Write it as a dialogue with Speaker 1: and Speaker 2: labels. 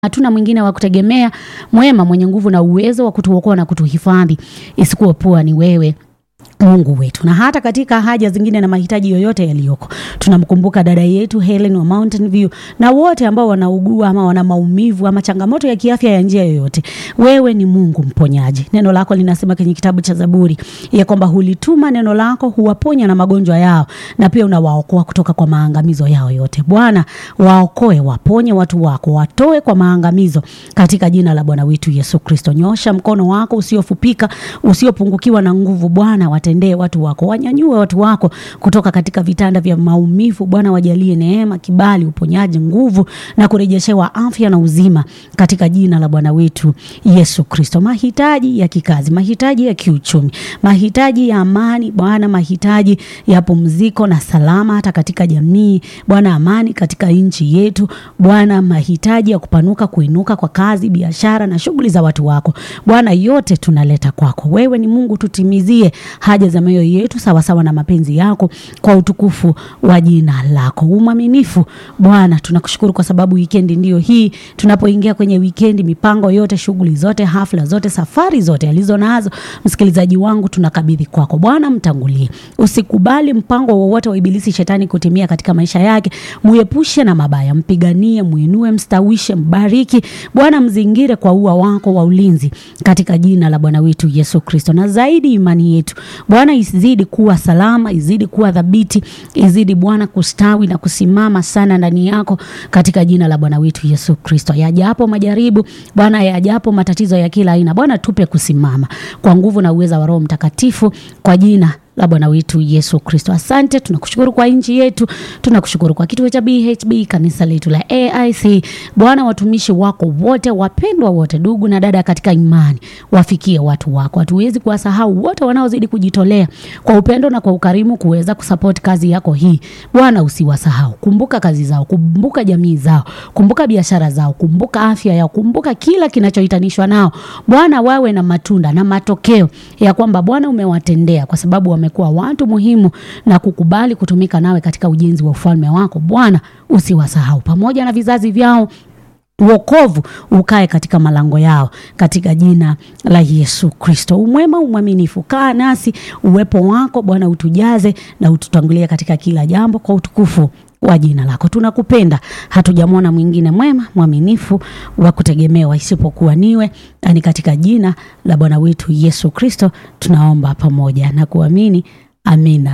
Speaker 1: Hatuna mwingine wa kutegemea, mwema, mwenye nguvu na uwezo wa kutuokoa na kutuhifadhi, isikuwa ni wewe Mungu wetu. Na hata katika haja zingine na mahitaji yoyote yaliyoko, tunamkumbuka dada yetu Helen wa Mountain View na wote ambao wanaugua ama wana maumivu ama changamoto ya kiafya ya njia yoyote. Wewe ni Mungu mponyaji. Neno lako linasema kwenye kitabu cha Zaburi ya kwamba hulituma neno lako huwaponya na magonjwa yao, na pia unawaokoa kutoka kwa maangamizo yao yote. Bwana, waokoe, waponye watu wako, watoe kwa maangamizo katika jina la Bwana wetu Yesu Kristo. Nyosha mkono wako usiofupika, usiopungukiwa na nguvu Bwana watendee watu wako, wanyanyue watu wako kutoka katika vitanda vya maumivu. Bwana, wajalie neema, kibali, uponyaji, nguvu na kurejeshewa afya na uzima katika jina la Bwana wetu Yesu Kristo. Mahitaji ya kikazi, mahitaji ya kiuchumi, mahitaji ya amani Bwana, mahitaji ya pumziko na salama hata katika jamii Bwana, amani katika nchi yetu Bwana, mahitaji ya kupanuka, kuinuka kwa kazi, biashara na shughuli za watu wako Bwana, yote tunaleta kwako. Wewe ni Mungu, tutimizie haja za mioyo yetu sawasawa na mapenzi yako kwa utukufu wa jina lako. Umwaminifu Bwana, tunakushukuru kwa sababu wikendi ndiyo hii. Tunapoingia kwenye wikendi, mipango yote, shughuli zote, hafla zote, safari zote alizo nazo msikilizaji wangu tunakabidhi kwako Bwana, mtangulie. Usikubali mpango wowote wa ibilisi shetani kutimia katika maisha yake. Muepushe na mabaya, mpiganie, muinue, mstawishe, mbariki Bwana, mzingire kwa ua wako wa ulinzi katika jina la Bwana wetu Yesu Kristo. Na zaidi imani yetu Bwana izidi kuwa salama, izidi kuwa thabiti, izidi Bwana kustawi na kusimama sana ndani yako katika jina la Bwana wetu Yesu Kristo. Yajapo majaribu Bwana, yajapo matatizo ya kila aina Bwana, tupe kusimama kwa nguvu na uweza wa Roho Mtakatifu kwa jina la Bwana wetu Yesu Kristo. Asante, tunakushukuru kwa nchi yetu, tunakushukuru kwa kituo cha BHB, kanisa letu la AIC. Bwana, watumishi wako wote, wapendwa wote, ndugu na dada katika imani, wafikie watu wako. Hatuwezi kuwasahau wote wanaozidi kujitolea kwa upendo na kwa ukarimu kuweza kusupport kazi yako hii. Bwana, usiwasahau, kumbuka kazi zao, kumbuka jamii zao, kumbuka biashara zao, kumbuka afya yao, kumbuka kila kinachohitanishwa nao. Bwana, wawe na matunda na matokeo ya kwamba Bwana umewatendea kwa sababu wamekuwa watu muhimu na kukubali kutumika nawe katika ujenzi wa ufalme wako. Bwana, usiwasahau pamoja na vizazi vyao wokovu ukae katika malango yao katika jina la Yesu Kristo. Umwema, umwaminifu, kaa nasi, uwepo wako Bwana utujaze na ututangulie katika kila jambo kwa utukufu wa jina lako. Tunakupenda, hatujamwona mwingine mwema mwaminifu wa kutegemewa isipokuwa niwe, ani katika jina la Bwana wetu Yesu Kristo tunaomba pamoja na kuamini, amina.